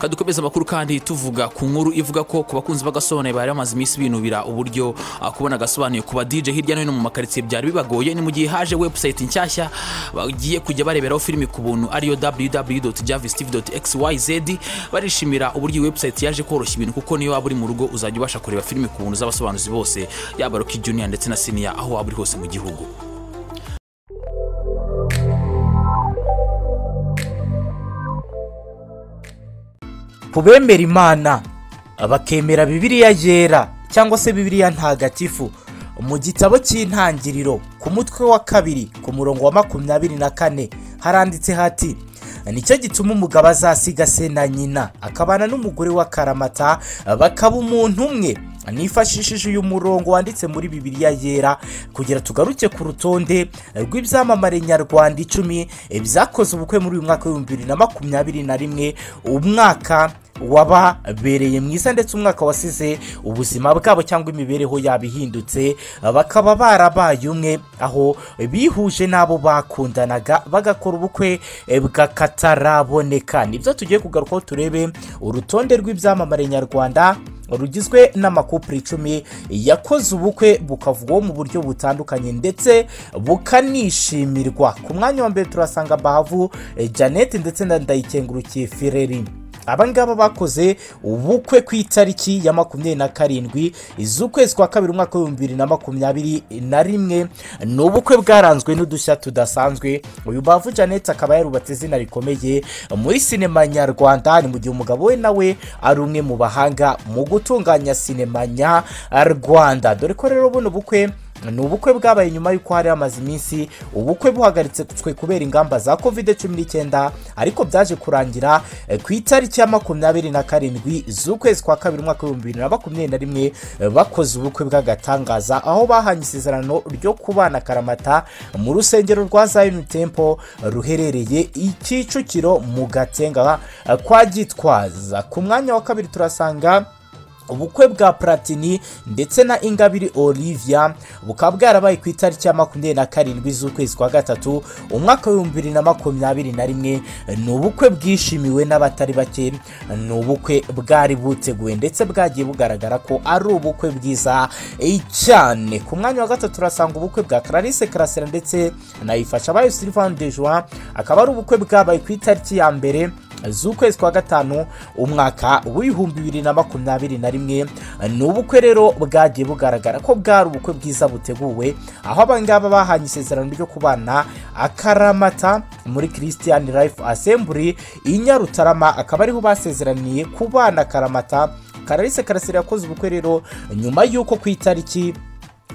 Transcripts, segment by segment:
dukomeze amakuru kandi tuvuga ku nkuru ivuga ko ku bakunzi b'agasobanuye bari bamaze iminsi binubira uburyo ah, kubona agasobanuye ku ba DJ hirya no hino mu makaritsiye byari bibagoye ni mu gihe haje website nshyashya bagiye kujya bareberaho filimi ku buntu ariyo www.javistv.xyz barishimira uburyo iyi website yaje koroshya ibintu kuko niyo waba uri mu rugo uzajya ubasha kureba filimi ku buntu z'abasobanuzi bose yaba Rocky Junior ndetse na Senior aho waba uri hose mu gihugu ku bemera imana bakemera bibiliya yera cyangwa se bibiliya ntagatifu mu gitabo cy'intangiriro ku mutwe wa kabiri ku murongo wa makumyabiri na kane haranditse hati nicyo gituma umugabo azasiga se na nyina akabana n'umugore wa karamata bakaba umuntu umwe nifashishije uyu murongo wanditse muri bibiliya yera kugira tugaruke ku rutonde rw'ibyamamare nyarwanda icumi byakoze ubukwe muri uyu mwaka w'ibihumbi bibiri na makumyabiri na rimwe umwaka wababereye mwiza ndetse umwaka wasize ubuzima bwabo cyangwa imibereho yabo ihindutse bakaba barabaye umwe aho bihuje n'abo bakundanaga bagakora ubukwe bwakataraboneka nibyo tugiye kugarukaho turebe urutonde rw'ibyamamare nyarwanda rugizwe n'amakupure icumi yakoze ubukwe bukavugwaho mu buryo butandukanye ndetse bukanishimirwa ku mwanya wa mbere turasanga bahavu janete ndetse na ndayikengurukiye fireri abangaba bakoze ubukwe ku itariki ya makumyabiri na karindwi z'ukwezi kwa kabiri umwaka w'ibihumbi bibiri na makumyabiri na rimwe ni ubukwe bwaranzwe n'udushya tudasanzwe uyu bavu janete akaba yarubatse izina rikomeye muri sinema nyarwanda ni mu gihe umugabo we nawe ari umwe mu bahanga mu gutunganya sinema nyarwanda dore ko rero buno bukwe ni ubukwe bwabaye nyuma y'uko hari hamaze iminsi ubukwe buhagaritswe kubera ingamba za covid cumi n'icyenda ariko byaje kurangira eh, ku itariki ya makumyabiri na karindwi z'ukwezi kwa kabiri umwaka w'ibihumbi bibiri na makumyabiri na rimwe eh, bakoze ubukwe bw'agatangaza aho bahanye isezerano ryo kubana karamata mu rusengero rwa zayini tempo ruherereye i kicukiro mu gatenga eh, kwa gitwaza ku mwanya wa kabiri turasanga ubukwe bwa platini ndetse na ingabire olivia bukaba bwarabaye ku itariki ya makumyabiri na karindwi z'ukwezi kwa gatatu umwaka w'ibihumbi bibiri na makumyabiri na rimwe ni ubukwe bwishimiwe n'abatari bake ni ubukwe bwari buteguwe ndetse bwagiye bugaragara ko ari ubukwe bwiza eh, cyane ku mwanya wa gatatu turasanga ubukwe bwa clarisse karasira ndetse na ifasha bayo sylvain dejoa akaba ari ubukwe bwabaye ku itariki ya mbere z'ukwezi kwa gatanu umwaka w'ibihumbi bibiri na makumyabiri na rimwe ni ubukwe rero bwagiye bugaragara ko bwari ubukwe bwiza buteguwe aho abangaba bahanye isezerano ryo kubana akaramata muri christian life assembly i nyarutarama akaba ariho basezeraniye kubana akaramata kararisi karasira yakoze ubukwe rero nyuma y'uko ku itariki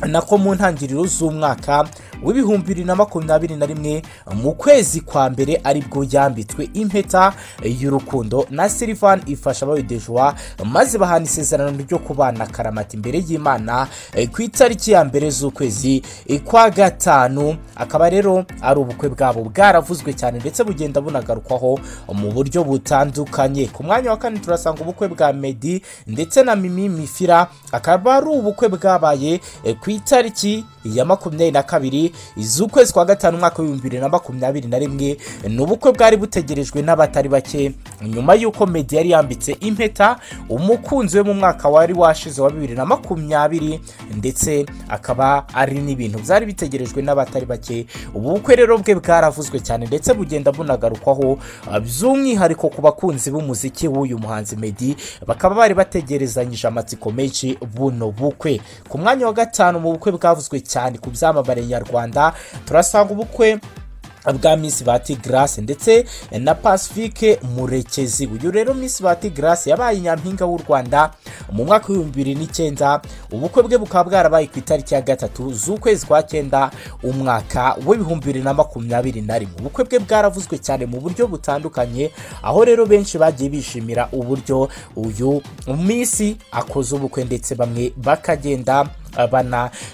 nako mu ntangiriro z'umwaka w'ibihumbi bibiri na makumyabiri na rimwe mu kwezi kwa mbere aribwo yambitswe impeta y'urukundo na Sylvain ifasha abayodejwa maze bahana isezerano ryo kubana karamata imbere y'imana eh, ku itariki ya mbere z'ukwezi eh, kwa gatanu akaba rero ari ubukwe bwabo bwaravuzwe cyane ndetse bugenda bunagarukwaho mu buryo butandukanye ku mwanya wa kane turasanga ubukwe bwa medi ndetse na mimi mifira akaba ari ubukwe bwabaye eh, ku itariki ya makumyabiri na kabiri z'ukwezi kwa gatanu umwaka w'ibihumbi bibiri na makumyabiri na rimwe ni ubukwe bwari butegerejwe n'abatari bake nyuma y'uko medi yari yambitse impeta umukunzi we mu mwaka wari washize wa bibiri na makumyabiri ndetse akaba ari n'ibintu byari bitegerejwe n'abatari bake ubu bukwe rero bwe bwaravuzwe cyane ndetse bugenda bunagarukwaho ah, by'umwihariko ku bakunzi b'umuziki w'uyu muhanzi medi bakaba bari bategerezanyije amatsiko menshi buno bukwe ku mwanya wa gatanu mu bukwe bwavuzwe cyane ku byamamare nyarwanda turasanga ubukwe bwa Miss Bati Grace ndetse na Pacifique Murekezi uyu rero Miss Bati Grace yabaye nyampinga w'u Rwanda mu mwaka w'ibihumbi bibiri n'icyenda ubukwe bwe bukaba bwarabaye ku itariki ya gatatu z'ukwezi kwa cyenda umwaka w'ibihumbi bibiri na makumyabiri na rimwe ubukwe bwe bwaravuzwe cyane mu buryo butandukanye aho rero benshi bagiye bishimira uburyo uyu Miss akoze ubukwe ndetse bamwe bakagenda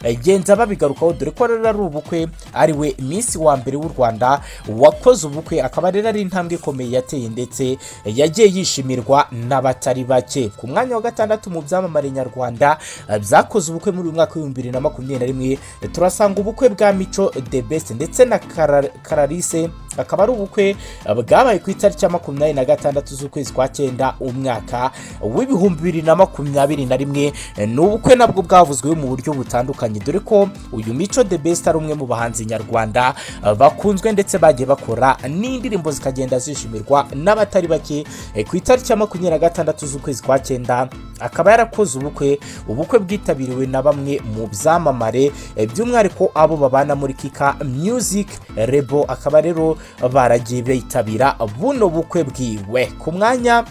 banagenza babigarukaho dore ko rero ari ubukwe ari we minsi wa mbere w'u rwanda wakoze ubukwe akaba rero ari intambwe ikomeye yateye ndetse yagiye yishimirwa n'abatari bake ku mwanya wa gatandatu mu byamamare nyarwanda eh, byakoze ubukwe muri uyu mwaka w'ibihumbi bibiri na makumyabiri na rimwe turasanga ubukwe bwa mico the best ndetse na Kara- karalise akaba ari ubukwe bwabaye ku itariki ya makumyabiri na gatandatu z'ukwezi kwa cyenda umwaka w'ibihumbi bibiri na makumyabiri na rimwe ni ubukwe nabwo bwavuzweho mu buryo butandukanye dore ko uyu mico the best ari umwe mu bahanzi nyarwanda bakunzwe ndetse bagiye bakora n'indirimbo zikagenda zishimirwa n'abatari bake ku itariki ya makumyabiri na gatandatu z'ukwezi kwa cyenda akaba yarakoze ubukwe ubukwe bwitabiriwe na bamwe mu byamamare by'umwihariko abo babana muri kika music rebo akaba rero baragiye bitabira buno bukwe bwiwe ku mwanya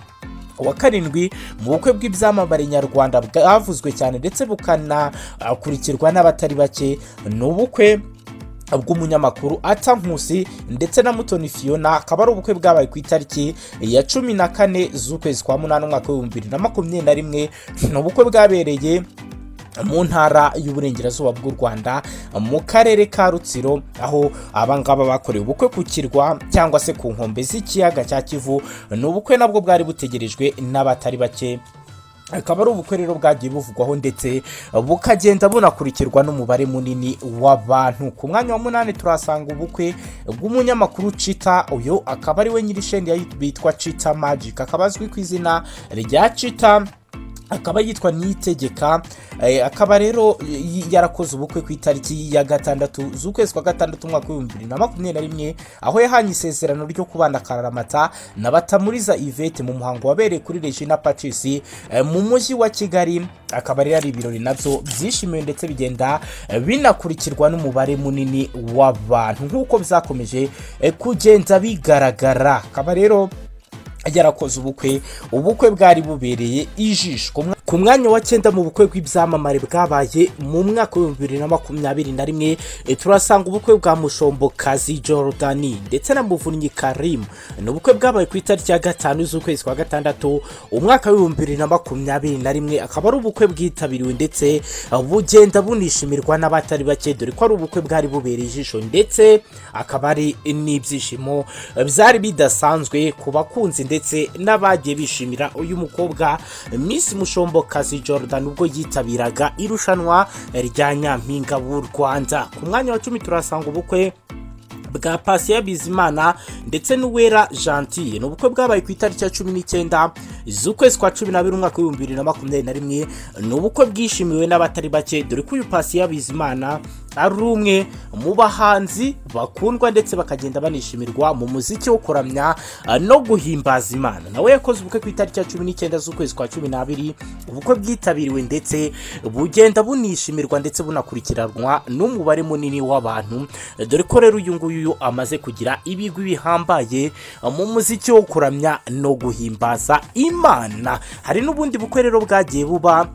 wa karindwi mu bukwe bw'ibyamamare nyarwanda bwavuzwe cyane ndetse bukanakurikirwa n'abatari bake ni ubukwe bw'umunyamakuru ata nkusi ndetse na mutoni fiyona akaba ari ubukwe bwabaye ku itariki ya cumi na kane z'ukwezi kwa munani umwaka w'ibihumbi bibiri na makumyabiri na rimwe ni ubukwe bwabereye mu ntara y'uburengerazuba bw'u rwanda mu karere ka rutsiro aho abangaba bakorewe ubukwe ku kirwa cyangwa se ku nkombe z'ikiyaga cya kivu ni ubukwe nabwo bwari butegerejwe n'abatari bake akaba ari ubukwe rero bwagiye buvugwaho ndetse bukagenda bunakurikirwa n'umubare munini w'abantu ku mwanya wa munani turahasanga ubukwe bw'umunyamakuru cita uyu akaba ari we nyir'isheni bitwa cita magic akaba azwi ku izina rya cita akaba yitwa niyitegeka akaba rero yarakoze ubukwe ku itariki ya gatandatu z'ukwezi kwa gatandatu umwaka w'ibihumbi bibiri na makumyabiri na rimwe aho yahaye isezerano ryo kubana akaramata na batamuriza ivete mu muhango wabereye kuri regina patrice mu mujyi wa kigali akaba rero ari ibirori nabyo byishimiwe ndetse bigenda binakurikirwa n'umubare munini w'abantu nk'uko byakomeje kugenda bigaragara akaba rero yarakoze ubukwe ubukwe bwari bubereye ijisho ku mwanya wa cyenda mu bukwe bw'ibyamamare bwabaye mu mwaka w'ibihumbi bibiri na makumyabiri na rimwe turasanga ubukwe bwa mushombo kazi Jordan ndetse na muvunyi karimu ni ubukwe bwabaye ku itariki ya gatanu z'ukwezi kwa gatandatu umwaka w'ibihumbi bibiri na makumyabiri na rimwe akaba ari ubukwe bwitabiriwe ndetse bugenda bunishimirwa n'abatari bake dore ko ari ubukwe bwari bubereye ijisho ndetse akaba ari n'ibyishimo byari bidasanzwe ku bakunzi ndetse n'abagiye bishimira uyu mukobwa Miss mushombo kazi jordan ubwo yitabiraga irushanwa rya nyampinga w'u rwanda ku mwanya wa cumi turasanga ubukwe bwa pasiya bizimana ndetse n'uwera gentille ni ubukwe bwabaye ku itariki ya cumi n'icyenda z'ukwezi kwa cumi n'abiri umwaka w'ibihumbi bibiri na makumyabiri na rimwe ni ubukwe bwishimiwe n'abatari bake dore ko uyu pasiya bizimana ari umwe mu bahanzi bakundwa ndetse bakagenda banishimirwa mu muziki wo kuramya no guhimbaza imana nawe yakoze ubukwe ku itariki ya cumi n'icyenda z'ukwezi kwa cumi n'abiri ubukwe bwitabiriwe ndetse bugenda bunishimirwa ndetse bunakurikiranwa n'umubare munini w'abantu dore ko rero uyu nguyu amaze kugira ibigwi bihambaye mu muziki wo kuramya no guhimbaza imana hari n'ubundi bukwe rero bwagiye buba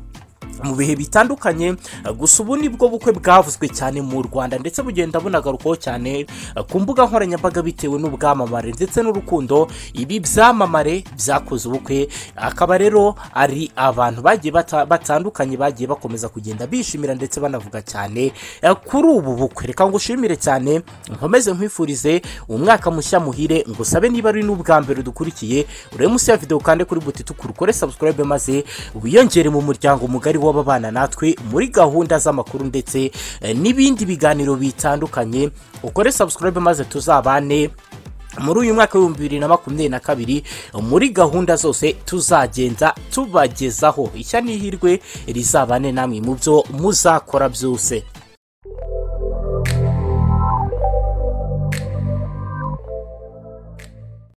mu bihe bitandukanye gusa ubu ni bwo bukwe bwavuzwe cyane mu rwanda ndetse bugenda bunagarukwaho cyane ku mbuga nkoranyambaga bitewe n'ubwamamare ndetse n'urukundo ibi byamamare byakoze ubukwe akaba rero ari abantu bagiye batandukanye bagiye bakomeza kugenda bishimira ndetse banavuga cyane kuri ubu bukwe reka ngushimire cyane nkomeze nkwifurize umwaka mushya muhire ngusabe niba ari n'ubwa mbere udukurikiye urebe munsi ya videwo kandi kuri buti tukurukore sabusikarayibe maze wiyongere mu muryango mugari w'ababana natwe muri gahunda z'amakuru ndetse eh, n'ibindi biganiro bitandukanye ukore subscribe maze tuzabane muri uyu mwaka w'ibihumbi bibiri na makumyabiri na kabiri muri gahunda zose tuzagenda tubagezaho ishya n'ihirwe rizabane namwe mu byo muzakora byose